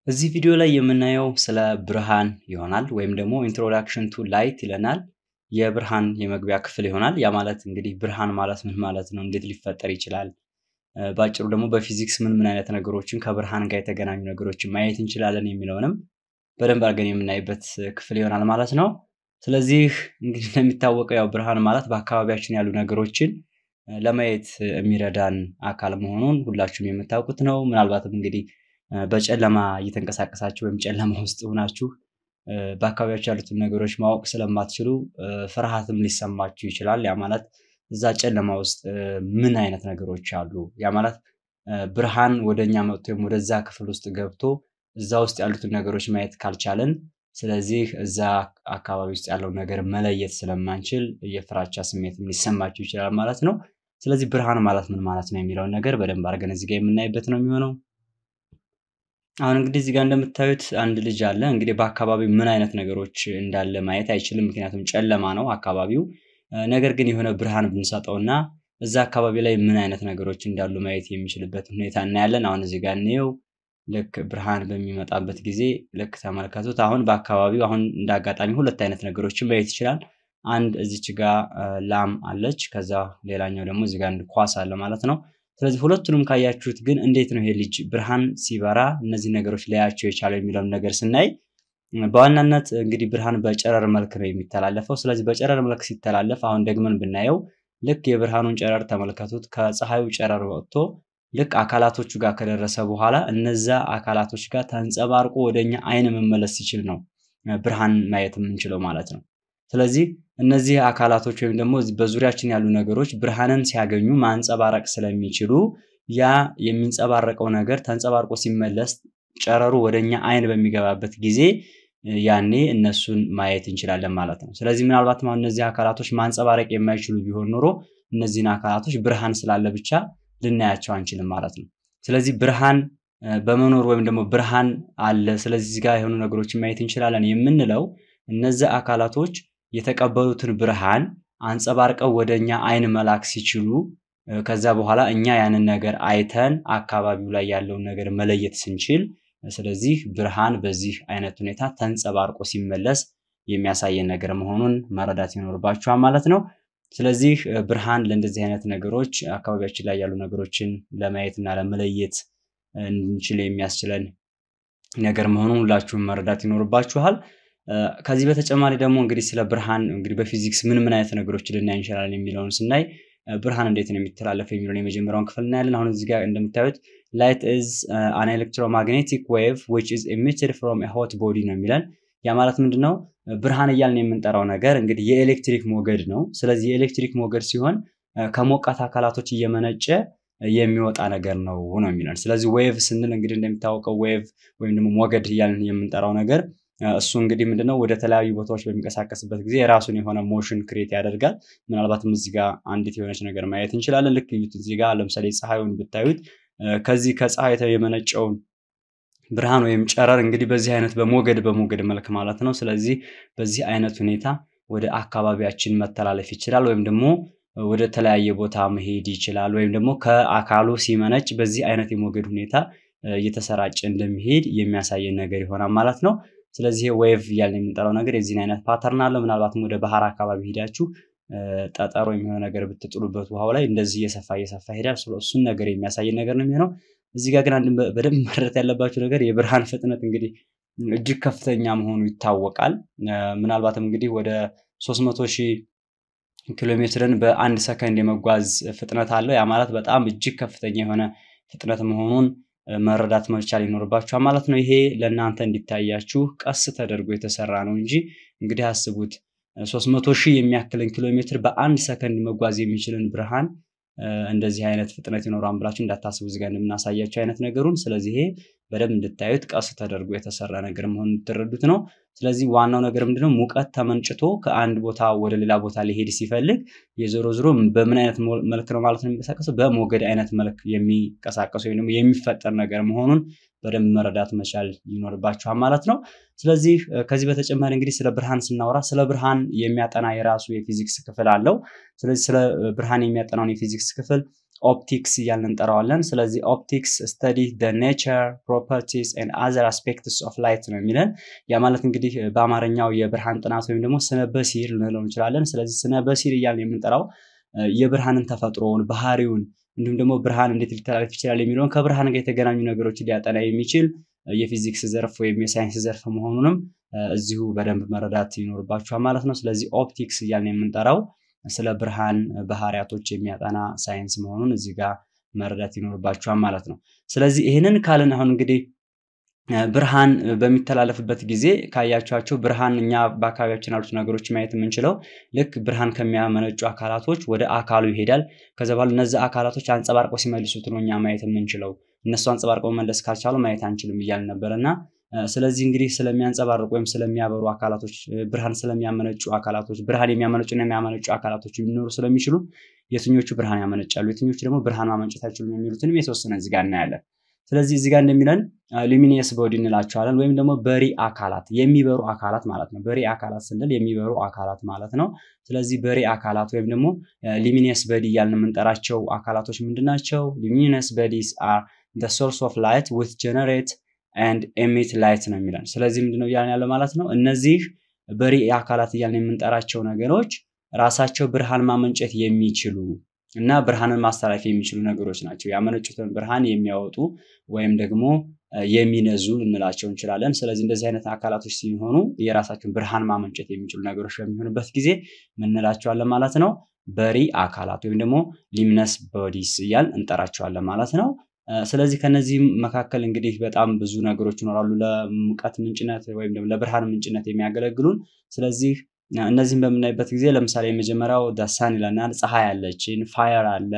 እዚህ ቪዲዮ ላይ የምናየው ስለ ብርሃን ይሆናል ወይም ደግሞ ኢንትሮዳክሽን ቱ ላይት ይለናል። የብርሃን የመግቢያ ክፍል ይሆናል። ያ ማለት እንግዲህ ብርሃን ማለት ምን ማለት ነው? እንዴት ሊፈጠር ይችላል? በአጭሩ ደግሞ በፊዚክስ ምን ምን አይነት ነገሮችን ከብርሃን ጋር የተገናኙ ነገሮችን ማየት እንችላለን የሚለውንም በደንብ አድርገን የምናይበት ክፍል ይሆናል ማለት ነው። ስለዚህ እንግዲህ እንደሚታወቀው ያው ብርሃን ማለት በአካባቢያችን ያሉ ነገሮችን ለማየት የሚረዳን አካል መሆኑን ሁላችሁም የምታውቁት ነው። ምናልባትም እንግዲህ በጨለማ እየተንቀሳቀሳችሁ ወይም ጨለማ ውስጥ ሆናችሁ በአካባቢያችሁ ያሉትን ነገሮች ማወቅ ስለማትችሉ ፍርሃትም ሊሰማችሁ ይችላል። ያ ማለት እዛ ጨለማ ውስጥ ምን አይነት ነገሮች አሉ? ያ ማለት ብርሃን ወደ እኛ መጥቶ ወይም ወደዛ ክፍል ውስጥ ገብቶ እዛ ውስጥ ያሉትን ነገሮች ማየት ካልቻለን፣ ስለዚህ እዛ አካባቢ ውስጥ ያለውን ነገር መለየት ስለማንችል የፍራቻ ስሜትም ሊሰማችሁ ይችላል ማለት ነው። ስለዚህ ብርሃን ማለት ምን ማለት ነው የሚለውን ነገር በደንብ አድርገን እዚህ ጋር የምናይበት ነው የሚሆነው። አሁን እንግዲህ እዚህ ጋር እንደምታዩት አንድ ልጅ አለ። እንግዲህ በአካባቢው ምን አይነት ነገሮች እንዳለ ማየት አይችልም፣ ምክንያቱም ጨለማ ነው አካባቢው። ነገር ግን የሆነ ብርሃን ብንሰጠውና እዛ አካባቢ ላይ ምን አይነት ነገሮች እንዳሉ ማየት የሚችልበት ሁኔታ እናያለን። አሁን እዚህ ጋር እንየው። ልክ ብርሃን በሚመጣበት ጊዜ ልክ ተመልከቱት። አሁን በአካባቢው አሁን እንደ አጋጣሚ ሁለት አይነት ነገሮችን ማየት ይችላል። አንድ እዚች ጋር ላም አለች፣ ከዛ ሌላኛው ደግሞ እዚህ ጋር አንድ ኳስ አለ ማለት ነው። ስለዚህ ሁለቱንም ካያችሁት ግን እንዴት ነው ይሄ ልጅ ብርሃን ሲበራ እነዚህ ነገሮች ሊያቸው የቻለው የሚለውን ነገር ስናይ በዋናነት እንግዲህ ብርሃን በጨረር መልክ ነው የሚተላለፈው። ስለዚህ በጨረር መልክ ሲተላለፍ አሁን ደግመን ብናየው ልክ የብርሃኑን ጨረር ተመልከቱት። ከፀሐዩ ጨረር ወጥቶ ልክ አካላቶቹ ጋር ከደረሰ በኋላ እነዛ አካላቶች ጋር ተንጸባርቆ ወደኛ አይን መመለስ ሲችል ነው ብርሃን ማየት የምንችለው ማለት ነው። ስለዚህ እነዚህ አካላቶች ወይም ደግሞ በዙሪያችን ያሉ ነገሮች ብርሃንን ሲያገኙ ማንጸባረቅ ስለሚችሉ ያ የሚንጸባረቀው ነገር ተንጸባርቆ ሲመለስ ጨረሩ ወደኛ አይን በሚገባበት ጊዜ ያኔ እነሱን ማየት እንችላለን ማለት ነው። ስለዚህ ምናልባትም አሁን እነዚህ አካላቶች ማንጸባረቅ የማይችሉ ቢሆን ኖሮ እነዚህን አካላቶች ብርሃን ስላለ ብቻ ልናያቸው አንችልም ማለት ነው። ስለዚህ ብርሃን በመኖር ወይም ደግሞ ብርሃን አለ፣ ስለዚህ እዚህ ጋር የሆኑ ነገሮችን ማየት እንችላለን የምንለው እነዚህ አካላቶች የተቀበሉትን ብርሃን አንጸባርቀው ወደ እኛ አይን መላክ ሲችሉ ከዛ በኋላ እኛ ያንን ነገር አይተን አካባቢው ላይ ያለውን ነገር መለየት ስንችል፣ ስለዚህ ብርሃን በዚህ አይነት ሁኔታ ተንጸባርቆ ሲመለስ የሚያሳየን ነገር መሆኑን መረዳት ይኖርባችኋል ማለት ነው። ስለዚህ ብርሃን ለእንደዚህ አይነት ነገሮች አካባቢያችን ላይ ያሉ ነገሮችን ለማየት እና ለመለየት እንችል የሚያስችለን ነገር መሆኑን ሁላችሁም መረዳት ይኖርባችኋል። ከዚህ በተጨማሪ ደግሞ እንግዲህ ስለ ብርሃን እንግዲህ በፊዚክስ ምን ምን አይነት ነገሮችን ልናይ እንችላለን የሚለውን ስናይ ብርሃን እንዴት ነው የሚተላለፈው የሚለውን የመጀመሪያውን ክፍል እናያለን። አሁን እዚህ ጋር እንደምታዩት ላይት ኢዝ አን ኤሌክትሮማግኔቲክ ዌቭ ዊች ኢዝ ኤሚትድ ፍሮም ኤ ሆት ቦዲ ነው የሚለን። ያ ማለት ምንድን ነው? ብርሃን እያልን የምንጠራው ነገር እንግዲህ የኤሌክትሪክ ሞገድ ነው። ስለዚህ የኤሌክትሪክ ሞገድ ሲሆን ከሞቃት አካላቶች እየመነጨ የሚወጣ ነገር ነው ነው የሚለን። ስለዚህ ዌቭ ስንል እንግዲህ እንደሚታወቀው ዌቭ ወይም ደግሞ ሞገድ እያልን የምንጠራው ነገር እሱ እንግዲህ ምንድነው ወደ ተለያዩ ቦታዎች በሚንቀሳቀስበት ጊዜ የራሱን የሆነ ሞሽን ክሬት ያደርጋል። ምናልባትም እዚህ ጋር አንዲት የሆነች ነገር ማየት እንችላለን። ልክ እዩት። እዚህ ጋር ለምሳሌ ፀሐዩን ብታዩት ከዚህ ከፀሐይ የመነጨውን ብርሃን ወይም ጨረር እንግዲህ በዚህ አይነት በሞገድ በሞገድ መልክ ማለት ነው። ስለዚህ በዚህ አይነት ሁኔታ ወደ አካባቢያችን መተላለፍ ይችላል ወይም ደግሞ ወደ ተለያየ ቦታ መሄድ ይችላል ወይም ደግሞ ከአካሉ ሲመነጭ በዚህ አይነት የሞገድ ሁኔታ እየተሰራጨ እንደሚሄድ የሚያሳየን ነገር ይሆናል ማለት ነው። ስለዚህ ዌቭ እያልን የምንጠራው ነገር የዚህን አይነት ፓተርን አለው። ምናልባትም ወደ ባህር አካባቢ ሄዳችሁ ጠጠር ወይም የሆነ ነገር ብትጥሉበት ውሃው ላይ እንደዚህ እየሰፋ እየሰፋ ሄዳል። እሱን ነገር የሚያሳየን ነገር ነው የሚሆነው። እዚህ ጋር ግን አንድ በደንብ መረዳት ያለባቸው ነገር የብርሃን ፍጥነት እንግዲህ እጅግ ከፍተኛ መሆኑ ይታወቃል። ምናልባትም እንግዲህ ወደ 300 ሺህ ኪሎ ሜትርን በአንድ ሰከንድ የመጓዝ ፍጥነት አለው። ያ ማለት በጣም እጅግ ከፍተኛ የሆነ ፍጥነት መሆኑን መረዳት መቻል ይኖርባችኋል ማለት ነው። ይሄ ለእናንተ እንዲታያችሁ ቀስ ተደርጎ የተሰራ ነው እንጂ እንግዲህ አስቡት 300 ሺህ የሚያክልን ኪሎ ሜትር በአንድ ሰከንድ መጓዝ የሚችልን ብርሃን እንደዚህ አይነት ፍጥነት ይኖራል ብላችሁ እንዳታስቡ እዚጋ እንደምናሳያቸው አይነት ነገሩን። ስለዚህ ይሄ በደንብ እንድታዩት ቀስ ተደርጎ የተሰራ ነገር መሆኑን እንድትረዱት ነው። ስለዚህ ዋናው ነገር ምንድነው? ሙቀት ተመንጭቶ ከአንድ ቦታ ወደ ሌላ ቦታ ሊሄድ ሲፈልግ የዞሮ ዞሮ በምን አይነት መልክ ነው ማለት ነው የሚንቀሳቀሰው? በሞገድ አይነት መልክ የሚንቀሳቀሱ ወይም ደግሞ የሚፈጠር ነገር መሆኑን በደንብ መረዳት መቻል ይኖርባችኋል ማለት ነው። ስለዚህ ከዚህ በተጨማሪ እንግዲህ ስለ ብርሃን ስናወራ ስለ ብርሃን የሚያጠና የራሱ የፊዚክስ ክፍል አለው። ስለዚህ ስለ ብርሃን የሚያጠናውን የፊዚክስ ክፍል ኦፕቲክስ እያልን እንጠራዋለን። ስለዚህ ኦፕቲክስ ስተዲ ደ ኔቸር ፕሮፐርቲስ ኤንድ አዘር አስፔክትስ ኦፍ ላይት ነው የሚለን። ያ ማለት እንግዲህ በአማርኛው የብርሃን ጥናት ወይም ደግሞ ስነ በሲር ልንለው እንችላለን። ስለዚህ ስነ በሲር እያልን የምንጠራው የብርሃንን ተፈጥሮውን፣ ባህሪውን እንዲሁም ደግሞ ብርሃን እንዴት ሊተላለፍ ይችላል የሚለውን ከብርሃን ጋር የተገናኙ ነገሮችን ሊያጠና የሚችል የፊዚክስ ዘርፍ ወይም የሳይንስ ዘርፍ መሆኑንም እዚሁ በደንብ መረዳት ይኖርባችኋል ማለት ነው። ስለዚህ ኦፕቲክስ እያልን የምንጠራው ስለ ብርሃን ባህሪያቶች የሚያጠና ሳይንስ መሆኑን እዚህ ጋር መረዳት ይኖርባችኋል ማለት ነው። ስለዚህ ይህንን ካልን አሁን እንግዲህ ብርሃን በሚተላለፍበት ጊዜ ካያችኋቸው ብርሃን እኛ በአካባቢያችን ያሉት ነገሮች ማየት የምንችለው ልክ ብርሃን ከሚያመነጩ አካላቶች ወደ አካሉ ይሄዳል። ከዛ በኋላ እነዚህ አካላቶች አንጸባርቀው ሲመልሱት ነው እኛ ማየት የምንችለው። እነሱ አንጸባርቀው መመለስ ካልቻሉ ማየት አንችልም እያልን ነበር እና ስለዚህ እንግዲህ ስለሚያንጸባርቁ ወይም ስለሚያበሩ አካላቶች ብርሃን ስለሚያመነጩ አካላቶች ብርሃን የሚያመነጩና የሚያመነጩ አካላቶች ሊኖሩ ስለሚችሉ የትኞቹ ብርሃን ያመነጫሉ፣ የትኞቹ ደግሞ ብርሃን ማመንጨት አይችሉም የሚሉትንም የተወሰነ እዚህ ጋር እናያለን። ስለዚህ እዚህ ጋር እንደሚለን ሉሚኒየስ ቦዲ እንላቸዋለን ወይም ደግሞ በሪ አካላት የሚበሩ አካላት ማለት ነው። በሪ አካላት ስንል የሚበሩ አካላት ማለት ነው። ስለዚህ በሪ አካላት ወይም ደግሞ ሉሚኒየስ በዲ እያልን የምንጠራቸው አካላቶች ምንድን ናቸው? ሉሚኒየስ በዲስ አር the source of light with generate and emit light ነው የሚለን። ስለዚህ ምንድነው እያልን ያለው ማለት ነው። እነዚህ በሪ አካላት እያልን የምንጠራቸው ነገሮች ራሳቸው ብርሃን ማመንጨት የሚችሉ እና ብርሃንን ማስተላለፍ የሚችሉ ነገሮች ናቸው። ያመነጩትን ብርሃን የሚያወጡ ወይም ደግሞ የሚነዙ ልንላቸው እንችላለን። ስለዚህ እንደዚህ አይነት አካላቶች ሲሆኑ የራሳቸውን ብርሃን ማመንጨት የሚችሉ ነገሮች በሚሆኑበት ጊዜ ምን እንላቸዋለን ማለት ነው? በሪ አካላት ወይም ደግሞ ሊምነስ ቦዲስ እያል እንጠራቸዋለን ማለት ነው። ስለዚህ ከነዚህ መካከል እንግዲህ በጣም ብዙ ነገሮች ይኖራሉ ለሙቀት ምንጭነት ወይም ደግሞ ለብርሃን ምንጭነት የሚያገለግሉን። ስለዚህ እነዚህን በምናይበት ጊዜ ለምሳሌ የመጀመሪያው ዳሳን ይለናል። ፀሐይ አለችን፣ ፋየር አለ፣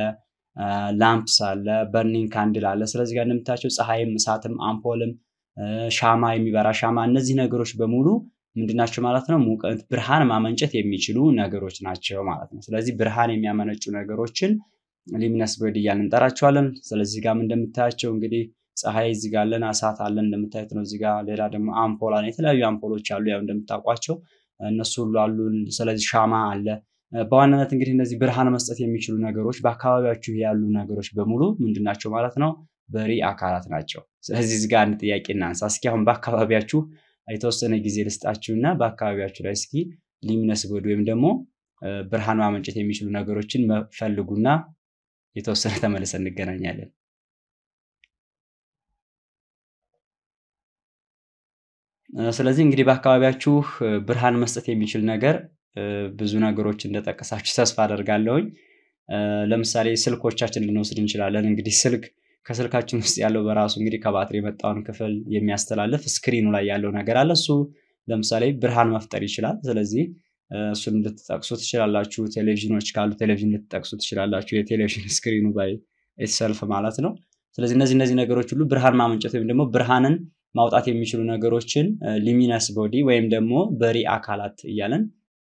ላምፕስ አለ፣ በርኒንግ ካንድል አለ። ስለዚህ ጋር እንደምታቸው ፀሐይም፣ እሳትም፣ አምፖልም፣ ሻማ የሚበራ ሻማ እነዚህ ነገሮች በሙሉ ምንድናቸው ማለት ነው? ሙቀት ብርሃን ማመንጨት የሚችሉ ነገሮች ናቸው ማለት ነው። ስለዚህ ብርሃን የሚያመነጩ ነገሮችን ሊሚነስ ቦዲ እያልን እንጠራቸዋለን። ስለዚህ ጋርም እንደምታያቸው እንግዲህ ፀሐይ እዚህ ጋር አለን፣ እሳት አለን እንደምታዩት ነው። እዚህ ጋር ሌላ ደግሞ አምፖል አለ፣ የተለያዩ አምፖሎች አሉ ያው እንደምታውቋቸው እነሱ ሁሉ አሉን። ስለዚህ ሻማ አለ። በዋናነት እንግዲህ እነዚህ ብርሃን መስጠት የሚችሉ ነገሮች በአካባቢያችሁ ያሉ ነገሮች በሙሉ ምንድናቸው ማለት ነው? በሪ አካላት ናቸው። ስለዚህ እዚህ ጋር አንድ ጥያቄ እናንሳ እስኪ። አሁን በአካባቢያችሁ የተወሰነ ጊዜ ልስጣችሁና በአካባቢያችሁ ላይ እስኪ ሊሚነስ ቦዲ ወይም ደግሞ ብርሃን ማመንጨት የሚችሉ ነገሮችን ፈልጉና የተወሰነ ተመልሰን እንገናኛለን። ስለዚህ እንግዲህ በአካባቢያችሁ ብርሃን መስጠት የሚችል ነገር ብዙ ነገሮች እንደጠቀሳችሁ ተስፋ አደርጋለሁኝ። ለምሳሌ ስልኮቻችን ልንወስድ እንችላለን። እንግዲህ ስልክ ከስልካችን ውስጥ ያለው በራሱ እንግዲህ ከባትሪ የመጣውን ክፍል የሚያስተላልፍ ስክሪኑ ላይ ያለው ነገር አለ። እሱ ለምሳሌ ብርሃን መፍጠር ይችላል። ስለዚህ እሱን ልትጠቅሱ ትችላላችሁ። ቴሌቪዥኖች ካሉ ቴሌቪዥን ልትጠቅሱ ትችላላችሁ። የቴሌቪዥን ስክሪኑ ባይ ኢትሰልፍ ማለት ነው። ስለዚህ እነዚህ እነዚህ ነገሮች ሁሉ ብርሃን ማመንጨት ወይም ደግሞ ብርሃንን ማውጣት የሚችሉ ነገሮችን ሊሚነስ ቦዲ ወይም ደግሞ በሪ አካላት እያለን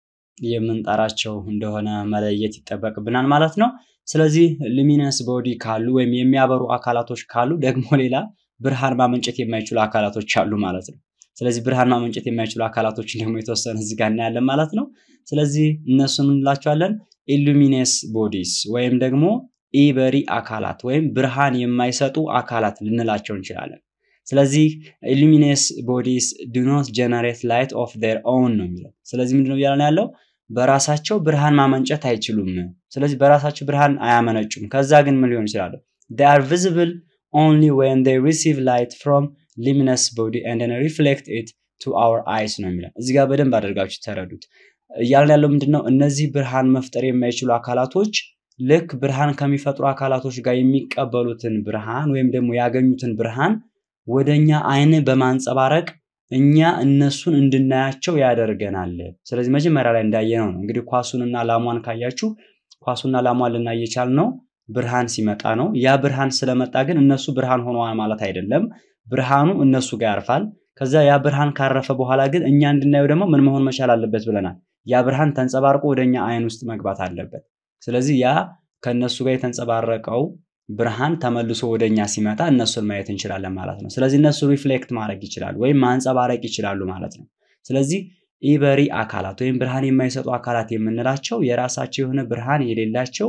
የምንጠራቸው እንደሆነ መለየት ይጠበቅብናል ማለት ነው። ስለዚህ ሉሚነስ ቦዲ ካሉ ወይም የሚያበሩ አካላቶች ካሉ ደግሞ ሌላ ብርሃን ማመንጨት የማይችሉ አካላቶች አሉ ማለት ነው። ስለዚህ ብርሃን ማመንጨት የማይችሉ አካላቶችን ደግሞ የተወሰነ እዚህ ጋር እናያለን ማለት ነው። ስለዚህ እነሱን እንላቸዋለን ኢሉሚነስ ቦዲስ ወይም ደግሞ ኢበሪ አካላት ወይም ብርሃን የማይሰጡ አካላት ልንላቸው እንችላለን። ስለዚህ ኢሉሚነስ ቦዲስ ዱ ኖት ጀነሬት ላይት ኦፍ ዴር ኦውን ነው የሚለው። ስለዚህ ምንድነው እያለን ያለው በራሳቸው ብርሃን ማመንጨት አይችሉም። ስለዚህ በራሳቸው ብርሃን አያመነጩም። ከዛ ግን ምን ሊሆን ይችላሉ? they are visible only when they receive light from luminous body and then reflect it to our eyes ነው የሚለው። እዚህ ጋር በደንብ አድርጋችሁ ተረዱት። እያልን ያለው ምንድነው? እነዚህ ብርሃን መፍጠር የማይችሉ አካላቶች ልክ ብርሃን ከሚፈጥሩ አካላቶች ጋር የሚቀበሉትን ብርሃን ወይም ደግሞ ያገኙትን ብርሃን ወደኛ አይን በማንጸባረቅ እኛ እነሱን እንድናያቸው ያደርገናል። ስለዚህ መጀመሪያ ላይ እንዳየነው ነው እንግዲህ ኳሱንና ላሟን ካያችሁ ኳሱና ላሟን ልናይ የቻልነው ብርሃን ሲመጣ ነው። ያ ብርሃን ስለመጣ ግን እነሱ ብርሃን ሆነዋል ማለት አይደለም። ብርሃኑ እነሱ ጋር ያርፋል። ከዛ ያ ብርሃን ካረፈ በኋላ ግን እኛ እንድናየው ደግሞ ምን መሆን መቻል አለበት ብለናል። ያ ብርሃን ተንጸባርቆ ወደኛ አይን ውስጥ መግባት አለበት። ስለዚህ ያ ከእነሱ ጋር የተንጸባረቀው ብርሃን ተመልሶ ወደኛ ሲመጣ እነሱን ማየት እንችላለን ማለት ነው። ስለዚህ እነሱ ሪፍሌክት ማድረግ ይችላሉ ወይም ማንጸባረቅ ይችላሉ ማለት ነው። ስለዚህ ኢበሪ አካላት ወይም ብርሃን የማይሰጡ አካላት የምንላቸው የራሳቸው የሆነ ብርሃን የሌላቸው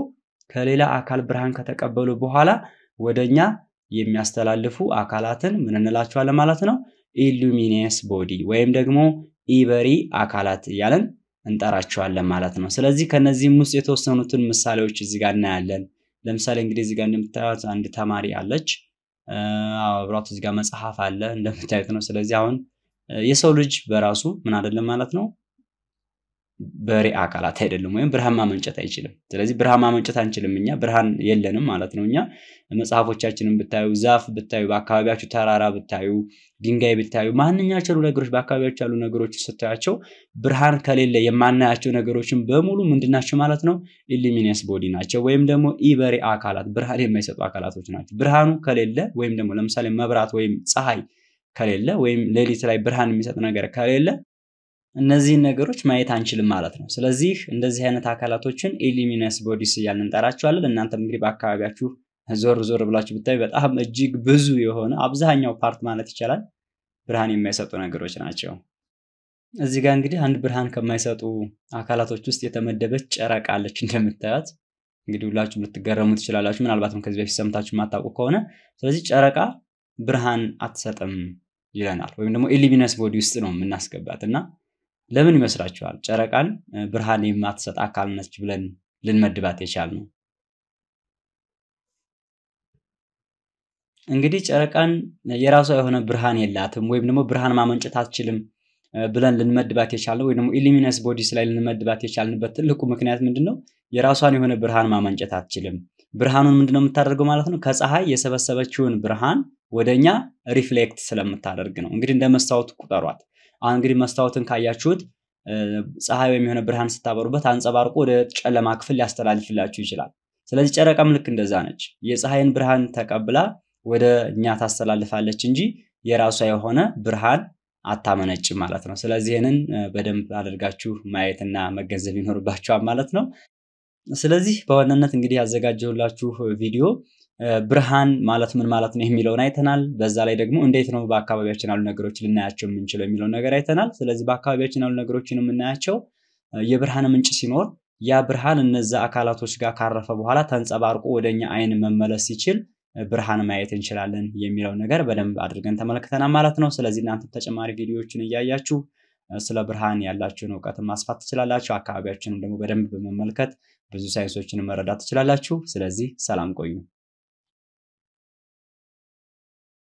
ከሌላ አካል ብርሃን ከተቀበሉ በኋላ ወደኛ የሚያስተላልፉ አካላትን ምን እንላቸዋለን ማለት ነው? ኢሉሚኔስ ቦዲ ወይም ደግሞ ኢበሪ አካላት እያለን እንጠራቸዋለን ማለት ነው። ስለዚህ ከነዚህም ውስጥ የተወሰኑትን ምሳሌዎች እዚህ ጋር እናያለን። ለምሳሌ እንግዲህ እዚህ ጋር እንደምታዩት አንድ ተማሪ አለች። አብሯት እዚህ ጋር መጽሐፍ አለ እንደምታዩት ነው። ስለዚህ አሁን የሰው ልጅ በራሱ ምን አይደለም ማለት ነው በሬ አካላት አይደለም፣ ወይም ብርሃን ማመንጨት አይችልም። ስለዚህ ብርሃን ማመንጨት አንችልም፣ እኛ ብርሃን የለንም ማለት ነው። እኛ መጽሐፎቻችንን ብታዩ፣ ዛፍ ብታዩ፣ በአካባቢያችሁ ተራራ ብታዩ፣ ድንጋይ ብታዩ፣ ማንኛቸው ነገሮች በአካባቢያችሁ ያሉ ነገሮች ስታያቸው ብርሃን ከሌለ የማናያቸው ነገሮችን በሙሉ ምንድናቸው ማለት ነው? ኢሉሚነስ ቦዲ ናቸው፣ ወይም ደግሞ ኢበሪ አካላት ብርሃን የማይሰጡ አካላቶች ናቸው። ብርሃኑ ከሌለ ወይም ደግሞ ለምሳሌ መብራት ወይም ፀሐይ ከሌለ ወይም ሌሊት ላይ ብርሃን የሚሰጥ ነገር ከሌለ እነዚህን ነገሮች ማየት አንችልም ማለት ነው። ስለዚህ እንደዚህ አይነት አካላቶችን ኢሉሚነስ ቦዲስ እያልን እንጠራቸዋለን። እናንተም እንግዲህ በአካባቢያችሁ ዞር ዞር ብላችሁ ብታዩ በጣም እጅግ ብዙ የሆነ አብዛኛው ፓርት ማለት ይቻላል ብርሃን የማይሰጡ ነገሮች ናቸው። እዚህ ጋር እንግዲህ አንድ ብርሃን ከማይሰጡ አካላቶች ውስጥ የተመደበች ጨረቃ አለች እንደምታዩት። እንግዲህ ሁላችሁም ልትገረሙ ትችላላችሁ፣ ምናልባትም ከዚህ በፊት ሰምታችሁ የማታውቁ ከሆነ። ስለዚህ ጨረቃ ብርሃን አትሰጥም ይለናል፣ ወይም ደግሞ ኢሉሚነስ ቦዲ ውስጥ ነው የምናስገባት እና ለምን ይመስላችኋል ጨረቃን ብርሃን የማትሰጥ አካል ነች ብለን ልንመድባት የቻልነው? እንግዲህ ጨረቃን የራሷ የሆነ ብርሃን የላትም ወይም ደግሞ ብርሃን ማመንጨት አትችልም ብለን ልንመድባት የቻልነው ወይም ደግሞ ኢሉሚነስ ቦዲስ ላይ ልንመድባት የቻልንበት ትልቁ ምክንያት ምንድን ነው? የራሷን የሆነ ብርሃን ማመንጨት አትችልም። ብርሃኑን ምንድነው የምታደርገው ማለት ነው? ከፀሐይ የሰበሰበችውን ብርሃን ወደኛ ሪፍሌክት ስለምታደርግ ነው። እንግዲህ እንደ መስታወት ቁጠሯት። አሁን እንግዲህ መስታወትን ካያችሁት ፀሐይ ወይም የሆነ ብርሃን ስታበሩበት አንጸባርቆ ወደ ጨለማ ክፍል ሊያስተላልፍላችሁ ይችላል። ስለዚህ ጨረቃም ልክ እንደዛ ነች። የፀሐይን ብርሃን ተቀብላ ወደ እኛ ታስተላልፋለች እንጂ የራሷ የሆነ ብርሃን አታመነጭም ማለት ነው። ስለዚህ ይህንን በደንብ አድርጋችሁ ማየትና መገንዘብ ይኖርባችኋል ማለት ነው። ስለዚህ በዋናነት እንግዲህ ያዘጋጀሁላችሁ ቪዲዮ ብርሃን ማለት ምን ማለት ነው የሚለውን አይተናል። በዛ ላይ ደግሞ እንዴት ነው በአካባቢያችን ያሉ ነገሮች ልናያቸው የምንችለው የሚለውን ነገር አይተናል። ስለዚህ በአካባቢያችን ያሉ ነገሮችን የምናያቸው የብርሃን ምንጭ ሲኖር ያ ብርሃን እነዛ አካላቶች ጋር ካረፈ በኋላ ተንጸባርቆ ወደኛ አይን መመለስ ሲችል ብርሃን ማየት እንችላለን የሚለው ነገር በደንብ አድርገን ተመልክተናል ማለት ነው። ስለዚህ እናንተ ተጨማሪ ቪዲዮዎችን እያያችሁ ስለ ብርሃን ያላችሁን እውቀትን ማስፋት ትችላላችሁ። አካባቢያችንን ደግሞ በደንብ በመመልከት ብዙ ሳይንሶችን መረዳት ትችላላችሁ። ስለዚህ ሰላም ቆዩ።